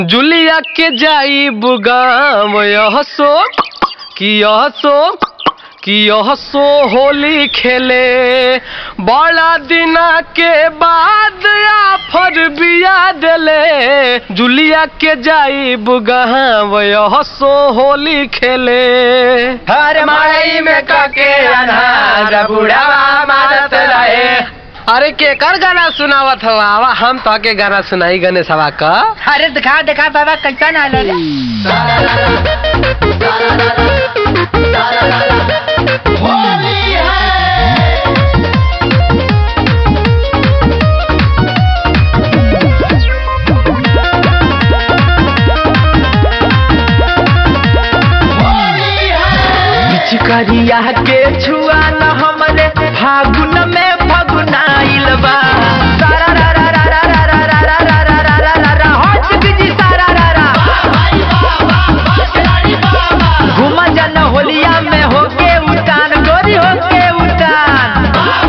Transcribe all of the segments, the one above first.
जुलिया के जाई बुगाम यह सो कि यह सो कि यह सो होली खेले बड़ा दिना के बाद आफर बिया देले जुलिया के जाई बुगाम यह सो होली खेले हर माई में कके अनहार बुढ़ावा मारत रहे अरे केकर गाना सुनावत हवा आवा हम तो के गाना सुनाई गणेश हवा का अरे दिखा दिखा बाबा कैसा ना रे पिचकारिया के छुआ न हमरे फागुन में फगुनाइल बा सारा रा रा रा रा रा रा रा रा रा रा रा रा रा रा हो चिकजी सारा रा रा घुमा जन होलिया में होके उतान गोरी होके उतान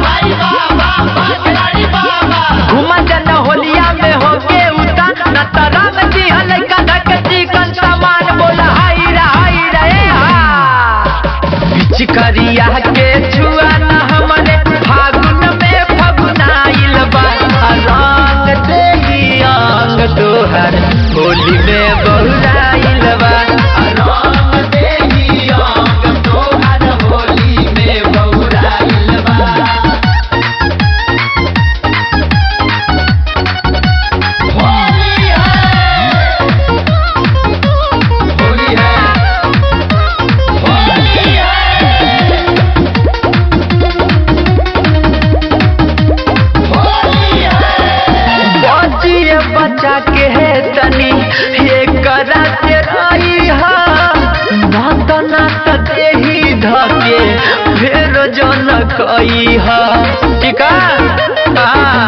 घुमा जन होलिया में होके उतान न तरंग जी हलका धक चिकन सामान बोला हाई रा हाई रे हा पिचकारिया के छुआ न हमरे फागुन में फगुनाइल बा रंग देही अंग तोहर होली में बहुराइल बा रंग देही अंग तोहर होली में बहुराइल बा होली है होली है होली है बचिए बच्चा के है तनी ये करा से रही हा नात नात देही धके फेर जन कई हा ठीक है